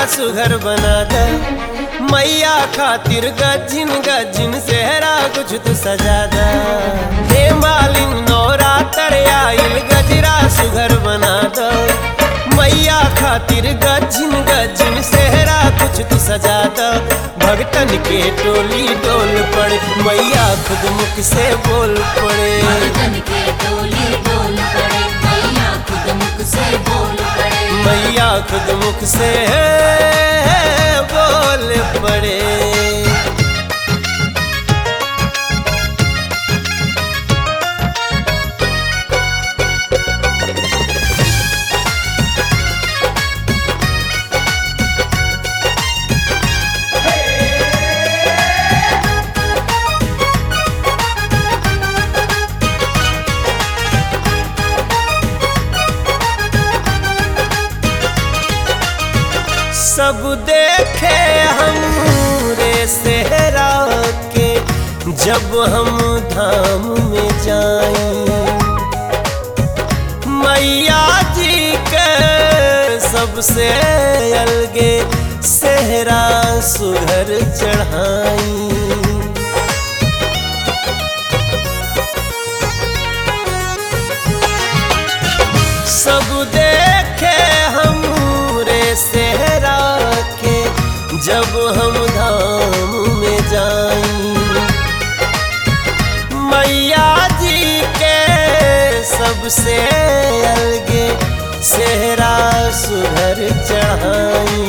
सुघर बना द मैया खातिर गजिन गजिन सेहरा कुछ तू सजा द हे मालिन नौरा आइल गजरा सुघर बना द मैया खातिर गजिन गजिन सेहरा कुछ तू सजा द भगतन के टोली डोल पड़े मैया खुद मुख से बोल पड़े मर्दन के टोली डोल पड़े मैया खुद मुख से बोल पड़े मैया खुद मुख से बोल पड़े सब देखे हम रे सेहरा के जब हम धाम में जाए मैया जी के सबसे अलगे सेहरा सुघर चढ़ाई सब देखे हम रे सेहरा के जब हम धाम में जाई मैया जी के सबसे अलगे सेहरा सुधर चढ़ाई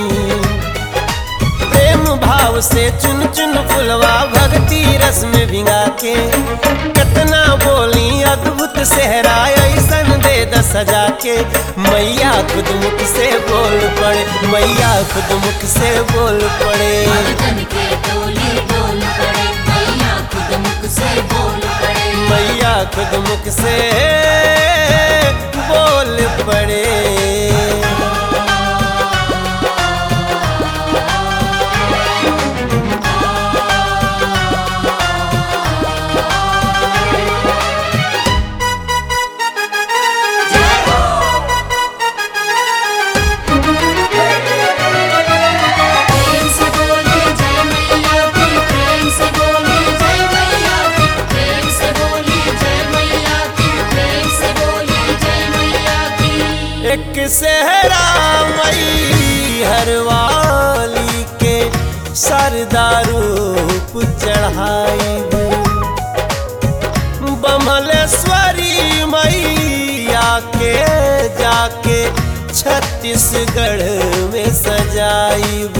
प्रेम भाव से चुन चुन फुलवा भक्ति रस में भिंगा के कितना बोली अद्भुत सेहरा ऐसन दे द सजा के मैया खुद मुख से बोल पड़े मैया खुद मुख से बोल पड़े मर्दन के टोली डोल पड़े मैया खुद मुख से बोल पड़े मैया खुद मुख से बोल पड़े प्रेम से बोले जय मैया की प्रेम से बोले जय मैया की प्रेम से बोले जय मैया की प्रेम से बोले जय मैया की एक सेहरा मई हरवाली के सरदारूप चढ़ाई बमलेश्वरी मैया के जाके छत्तीसगढ़ में सजाइब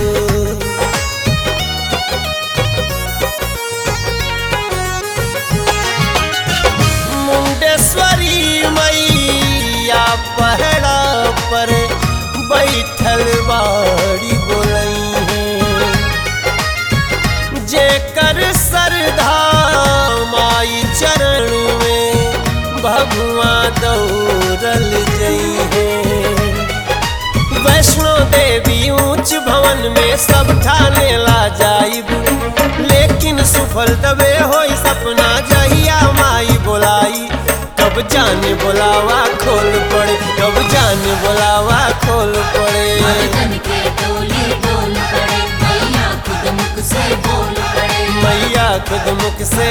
मुंडेश्वरी मैया पहड़ा पर बैठल बाड़ी बोलई है जेकर सरधा माई चरण में भगवा दौड़ल जई है वैष्णो देवी ऊंच भवन में सब ठाने ला जाइब लेकिन सुफल तबे होई सपना जहिया माई बोलाई कब जाने बोलावा खोल पड़े कब जाने बोलावा खोल पड़े मर्दन के टोली डोल पड़े मैया खुद मुख से बोल पड़े मैया खुद मुख से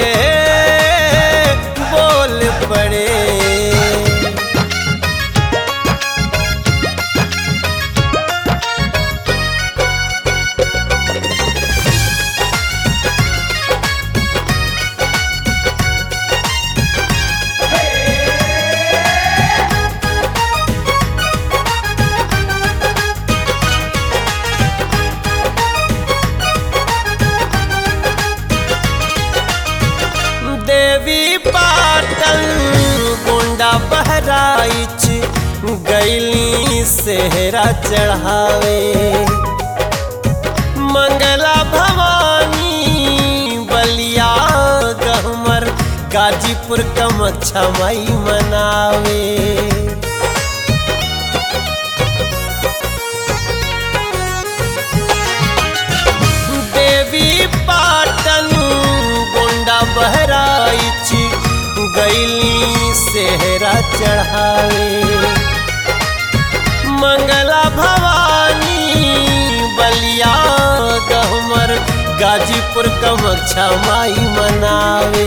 बोल पड़े देवी पाटल गोंडा बहराइच गैली सेहरा चढ़ावे मंगला भवानी बलिया गहमर गाजीपुर कमक्षा माई मनावे देवी पाटन गोंडा बहराइच गैली सेहरा चढ़ावे मंगला भवानी गाजीपुर कमक्षा माई मनावे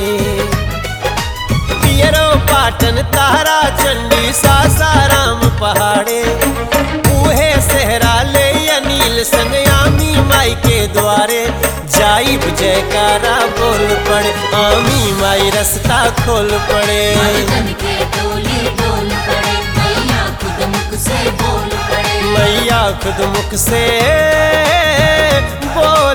पियरो पाटन तारा चंडी सासाराम पहाड़े उहे सहरा ले अनिल संगयामी माई के द्वारे जाइब जयकारा बोल पड़े आमी माई रास्ता खोल पड़े मर्दन के टोली डोल पड़े मैया खुद मुख से बोल पड़े मैया खुद मुख से बोल